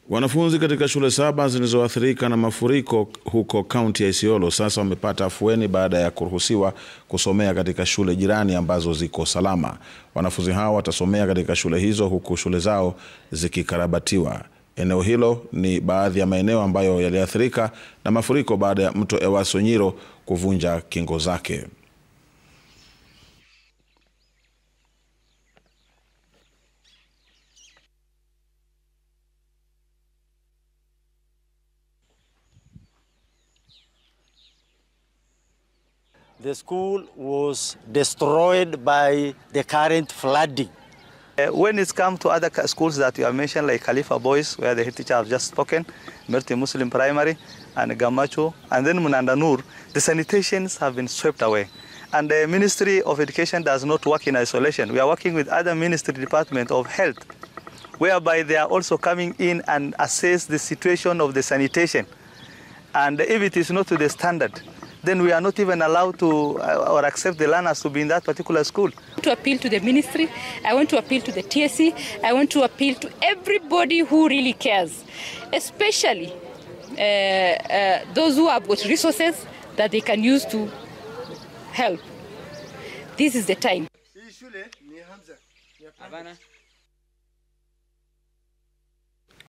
Wanafunzi katika shule saba zilizoathirika na mafuriko huko kaunti ya Isiolo sasa wamepata afueni baada ya kuruhusiwa kusomea katika shule jirani ambazo ziko salama. Wanafunzi hao watasomea katika shule hizo huku shule zao zikikarabatiwa. Eneo hilo ni baadhi ya maeneo ambayo yaliathirika na mafuriko baada ya mto Ewaso Nyiro kuvunja kingo zake. The school was destroyed by the current flooding. Uh, when it's come to other schools that you have mentioned, like Khalifa Boys, where the head teacher have just spoken, Merti Muslim Primary, and Gamacho, and then Munanda Nur, the sanitations have been swept away. And the Ministry of Education does not work in isolation. We are working with other ministry department of health, whereby they are also coming in and assess the situation of the sanitation. And if it is not to the standard, then we are not even allowed to uh, or accept the learners to be in that particular school. to appeal to the ministry, I want to appeal to the TSC, I want to appeal to everybody who really cares, especially uh, uh, those who have got resources that they can use to help. This is the time. Hii shule ni Hamza. Ni hapana.